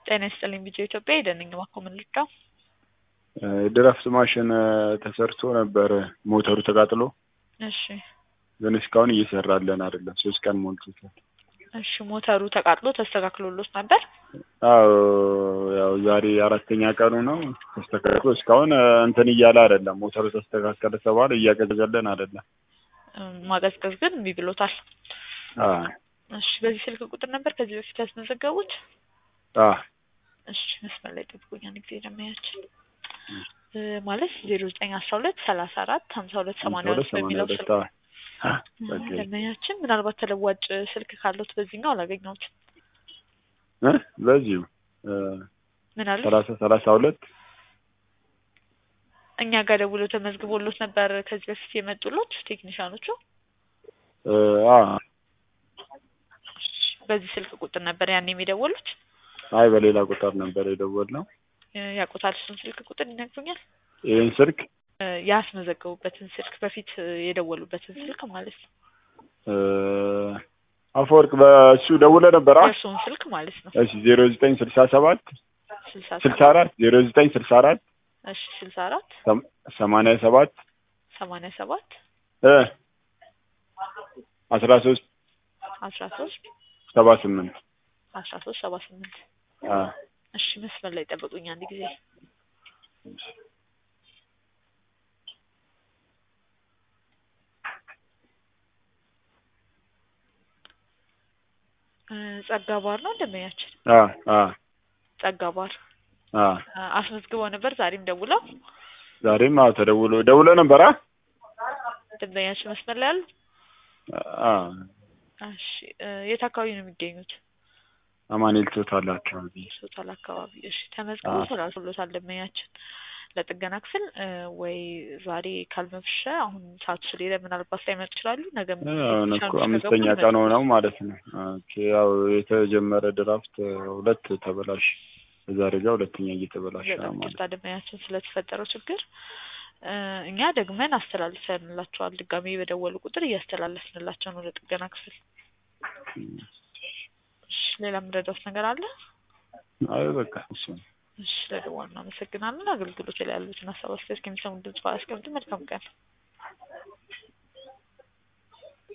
ጤና ይስጥልኝ ቢጄ ኢትዮጵያ ሄደንኝ እባክዎ ምን ልርዳው? ድረፍት ማሽን ተሰርቶ ነበር ሞተሩ ተቃጥሎ እሺ ግን እስካሁን እየሰራለን አይደለም። ሶስት ቀን ሞልቶታል። እሺ ሞተሩ ተቃጥሎ ተስተካክሎሎት ነበር? አዎ ያው ዛሬ አራተኛ ቀኑ ነው። ተስተካክሎ እስካሁን እንትን እያለ አይደለም። ሞተሩ ተስተካከለ ተባለ እያቀዘቀዘልን አይደለም። ማቀዝቀዝ ግን እምቢ ብሎታል። አዎ እሺ በዚህ ስልክ ቁጥር ነበር ከዚህ በፊት ያስመዘገቡት? አዎ እሺ መስመር ላይ ጠብቁኝ አንድ ጊዜ ደመያችን ማለት ዜሮ ዘጠኝ አስራ ሁለት ሰላሳ አራት ሀምሳ ሁለት ሰማንያ ሁለት በሚለው ስልክ ደመያችን ምናልባት ተለዋጭ ስልክ ካለዎት በዚህኛው አላገኘሁትም። እ በዚሁ ምን አለ ሰላሳ ሰላሳ ሁለት እኛ ጋር ደውለው ተመዝግቦሎት ነበር ከዚህ በፊት የመጡሎት ቴክኒሻኖቹ? አ በዚህ ስልክ ቁጥር ነበር ያኔ የሚደውሉት? አይ በሌላ ቁጥር ነበር የደወልነው። ያውቁታል እሱን ስልክ ቁጥር ይነግሩኛል? ይህን ስልክ ያስመዘገቡበትን ስልክ በፊት የደወሉበትን ስልክ ማለት ነው። አፈወርቅ በእሱ ደውለ ነበር። የእሱን ስልክ ማለት ነው። እሺ ዜሮ ዘጠኝ ስልሳ ሰባት ስልሳ ስልሳ አራት ዜሮ ዘጠኝ ስልሳ አራት እሺ ስልሳ አራት ሰማንያ ሰባት ሰማንያ ሰባት እ አስራ ሶስት አስራ ሶስት ሰባ ስምንት አስራ ሶስት ሰባ ስምንት እሺ መስመር ላይ ጠብቁኝ አንድ ጊዜ ጸጋ ባር ነው እንደመያችን ጸጋ ባር አስመዝግበው ነበር ዛሬም ደውለው ዛሬም አዎ ተደውሎ ደውሎ ነበር አ ደንበኛችን መስመር ላይ አሉ እሺ የት አካባቢ ነው የሚገኙት አማኑኤል ቶታል አካባቢ ቶታል አካባቢ እሺ ተመዝግቦ ተላልፎሎታል ደንበኛችን ለጥገና ክፍል ወይ ዛሬ ካልመሸ አሁን ሰዓቱ ስለሄደ ምናልባት ላይመጡ ይችላሉ ነገ አሁን እኮ አምስተኛ ቀን ሆነው ማለት ነው ኦኬ ያው የተጀመረ ድራፍት ሁለት ተበላሽ ዛሬ ጋር ሁለተኛ እየተበላሸ ነው ማለት ይቅርታ ደንበኛችን ስለተፈጠረው ችግር እኛ ደግመን አስተላልፈንላቸዋል ድጋሜ በደወሉ ቁጥር እያስተላለፍንላቸው ነው ለጥገና ክፍል እሺ ሌላ የምረዳውት ነገር አለ አይ በቃ እሱ እሺ ለደወሉ እናመሰግናለን አገልግሎት ላይ ያሉትን ሀሳብ አስተያየት ከሚሰሙ ድምጽ አስቀምጡ መልካም ቀን